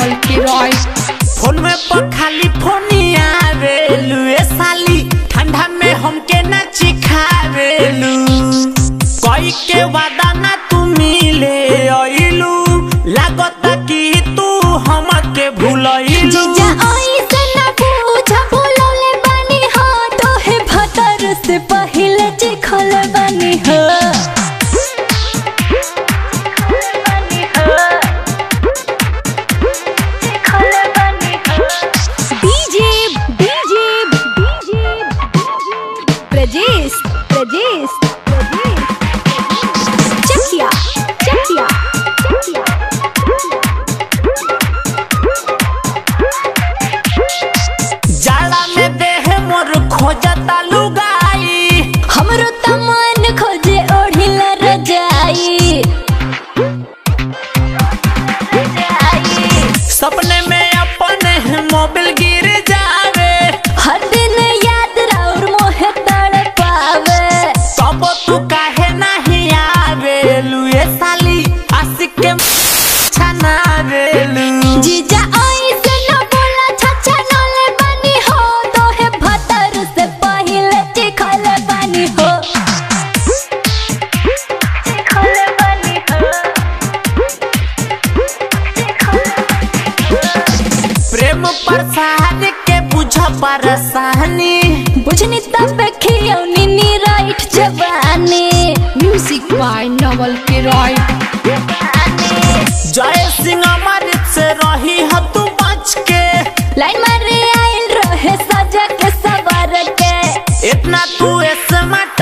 नवल के रॉय फोन में पर खाली फोनिया आवेलू ए साली ठंडा में हमके ना चिखावेलू कोई के वादा ना तू मिले आइलू लागता कि तू हमके भूलइलू जीजा ऐसे ना पूछा बोलौले बानी हो तोहे भतर से पहिले चिखल बानी हो DJ DJ DJ Prajesh Prajesh Chakiya Chakiya Chakiya जाला में देह मोर खोजता लुगाई हमरो तमान खोजे ओढ़िला रजाई सपने में अपने मोबिल गिर जावे हर दिन याद राउर मोहे तड़ पावे तब तू काहे नहीं आवेलू ए साली आशिक के छनावेलू जीजा ऐसे न बोला छछा नले बनी हो तोहे भतर से पहिले चिखल बनी हो चिखल बनी हो प्रेम परसानी के बुझ परसानी बुझनी तब खियौनी नी राइट जवानी म्यूजिक बाय नवल के रॉय जय सिंह अमृत से रही ह तू बच के लाइन मारे आइल रहे सजा के सवर के इतना तू स्मार्ट